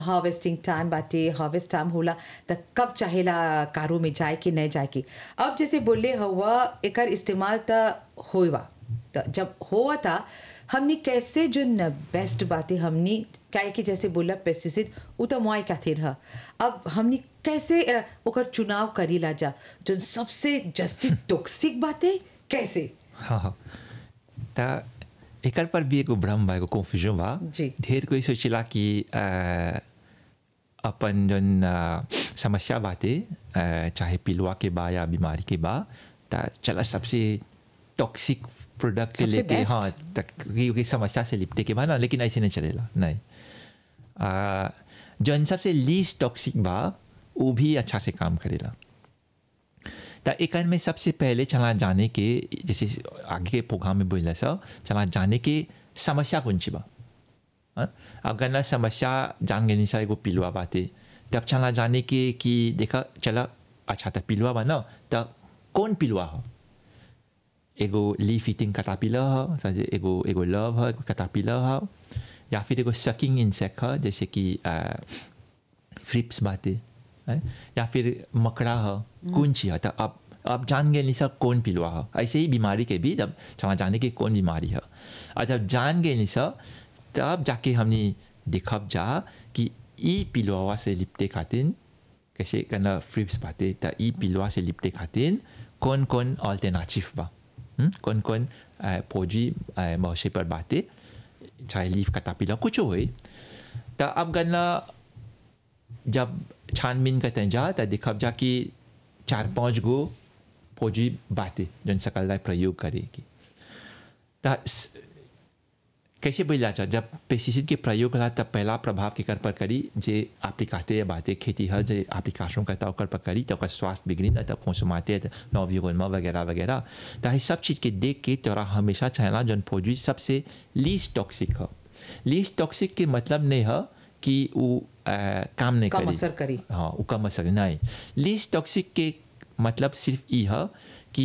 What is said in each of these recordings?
Harvesting time बाटे harvest time होला त कब चाहेला कारो में जाए कि नहीं जाए कि अब जैसे बोले हवा एकर इस्तेमाल त होवा त जब होवा था हमनी कैसे जो बेस्ट बातें हमनी काहे कि जैसे बोला पेस्टिसाइड उ तो मुआई खातिर ह अब हमनी कैसे अ, ओकर चुनाव करीला जा जो सबसे जस्ती टॉक्सिक बातें कैसे हाँ हाँ त एकर पर भी एगो भ्रम बा एगो कन्फ्यूजन बा जी। ढेर कोई सोचेला कि अ, अपन जन अ, समस्या बाटे अ, चाहे पिलुआ के बा या बीमारी के बा त चला सबसे टॉक्सिक प्रोडक्ट के सबसे लेके best। हाँ तक क्योंकि समस्या से लिपटे के बा ना लेकिन ऐसे नहीं चलेला नहीं अ, जौन सबसे लीस्ट टॉक्सिक बा वो भी अच्छा से काम करेला त एकर में सबसे पहले चला जाने के जैसे आगे के प्रोग्राम में बोला सा चला जाने के समस्या कौन सी बा हाँ? अगर ना समस्या जान गए सा एगो पिलुआ बाते तब चला जाने के कि देखा चला अच्छा त पिलुआ बा ना त कौन पिलुआ हो एगो लीफ ईटिंग कटापिला ह समझे एगो एगो लव ह कटापिला ह या फिर एगो सकिंग इंसेक्ट ह जैसे कि फ्रिप्स बाते हैं? या फिर मकड़ा ह कौन ची ह त अब अब जान गए नहीं सब कौन पिलुआ ह ऐसे ही बीमारी के भी जब चला जाने की कौन बीमारी है और जब जान गए नहीं सब तब जाके हमने देखब जा कि ई पिलुआ से लिपटे खातिर कैसे करना फ्रिप्स बाते त ई पिलुआ से लिपटे खातिर कौन कौन ऑल्टरनेटिव बा हम्म? कौन कौन फौजी मौसे पर बाते चाहे लीफ कटापिला कुछ होए त अब गन्ना जब छानबीन करते जा त दिखब जा कि चार पांच गो फौजी बातें जन सकल ला प्रयोग करेगी त स- कैसे बोला जा जब पेस्टिसाइड के प्रयोग करा तब पहला प्रभाव के कर पर करी जे एप्लीकाते या बातें खेती हर जे एप्लीकेशन करता ओकर पर करी तो ओकर स्वास्थ्य बिगड़ी ना तब कंसुमाते नवयुगनमा वगैरह वगैरह तो ये सब चीज़ के देख के तोरा हमेशा चाहला जन फौजी सबसे लीस्ट टॉक्सिक है लीस्ट टॉक्सिक के मतलब नहीं है कि वो अ, काम नहीं कम करी असर करी हाँ वो कम असर नहीं लीस्ट टॉक्सिक के मतलब सिर्फ ई है कि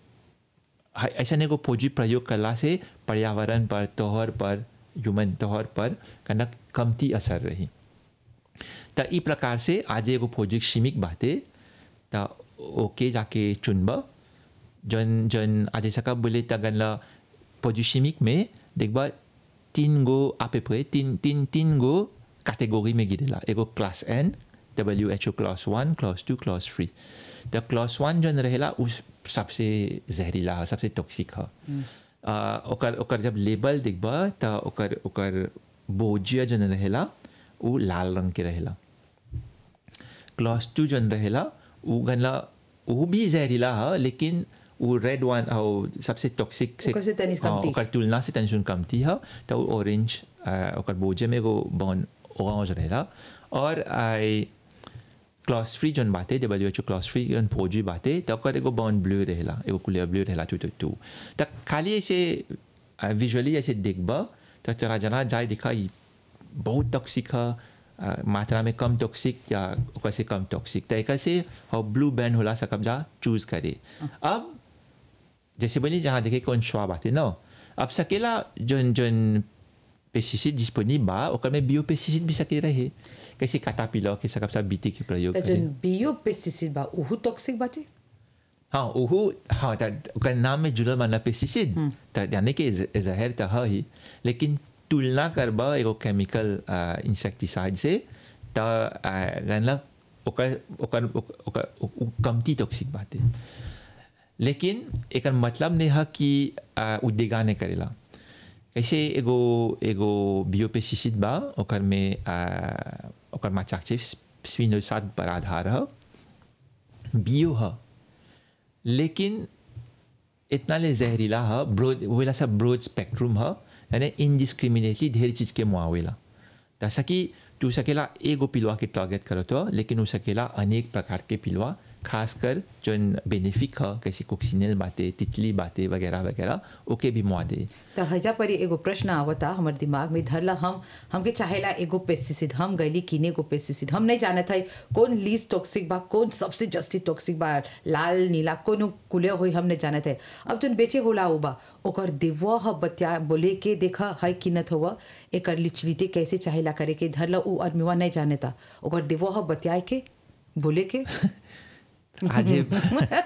है- ऐसा नहीं को फौजी प्रयोग करला से पर्यावरण पर तोहर पर ह्यूमन तोहर पर कनक कमती असर रही त ई प्रकार से आज एगो फौजी सीमिक बाते त ओके जाके चुनब जन जन आज सका बोले त गनला फौजी सीमिक में देखबा तीन गो आपे पे तीन तीन तीन गो कैटेगरी में गिरेला एगो class and W H O class one class two class three त क्लास वन जन रहेला उस सबसे जहरीला है सबसे टॉक्सिक है आ, ओकर ओकर जब लेबल देखबा त ओकर ओकर बोजिया जन रहेला वो लाल रंग के रहेला क्लास टू जन रहेला वो गनला वो भी जहरीला है लेकिन वो रेड वन और सबसे टॉक्सिक से ओकर से तनी हाँ, कमती। ओकर तुलना से तनी सुन कमती है तो वो ऑरेंज ओकर बोजे में एगो बॉन ऑरेंज रहेला और आई क्लास थ्री जन बाते W H O class three जन फौजी बाते तो ओकर एगो बॉन ब्लू रहेला एगो क्लियर ब्लू रहेला टू टू टू तो खाली ऐसे विजुअली ऐसे देखबा तो तोरा जना जाए दिखा ई बहुत टॉक्सिक है अ, मात्रा में कम टॉक्सिक या ओकर से कम टॉक्सिक तो एक से और ब्लू बैंड होला सकब जा चूज करे अब जैसे बोली जहाँ देखे कौन स्वाब आते ना अब सकेला जन जन पेस्टिसाइड डिस्पोनिब बा ओकर में बियो पेस्टिसाइड भी सके रहे कैसे काटा पिला के सकब सब बीती के प्रयोग त करे जन बियो पेस्टिसाइड बा उहु टॉक्सिक बाटे हाँ ओहू हाँ त ओकर नाम में जुड़ल माना पेस्टिसाइड त यानी कि ज- जहर त है ही लेकिन तुलना करबा एगो केमिकल इंसेक्टिसाइड से त गनला ओकर ओकर ओकर ओकर- उ कमती टॉक्सिक बाटे लेकिन एकर मतलब नहीं है कि आ, उ देगा नहीं करेला कैसे एगो एगो बियोपेस्टिसाइड बा ओकर में आ, ओकर माचाक छै स्विनोसाद पर आधार है बियो है लेकिन इतना ले जहरीला है ब्रोड वेला सब ब्रोड स्पेक्ट्रम है यानी इनडिस्क्रिमिनेटली ढेर चीज़ के मुआवेला जैसा कि तू सकेला एगो पिलवा के टारगेट करो तो लेकिन उ सकेला अनेक प्रकार के पिलवा खासकर जोन बेनिफिक ह कैसे कोक्सिनेल बातें तितली बातें वगैरह वगैरह ओके भी मुआ दे त हजा पर एगो प्रश्न आवता हमर दिमाग में धरला हम हमके चाहेला एगो पेस्टिसाइड हम गईली किने एगो पेस्टिसाइड हम नहीं जानत है कौन लीस्ट टॉक्सिक बा कौन सबसे जस्ती टॉक्सिक बा लाल नीला कौन कुले होई हम नहीं जानत है अब जोन बेचे होला उ बा ओकर देवा ह बतिया बोले के देखा है किनत हुआ एकर लिचलिते कैसे चाहेला करे के धरला उ आदमीवा नहीं जानता ओकर देवा ह बतियाए के बोले के आज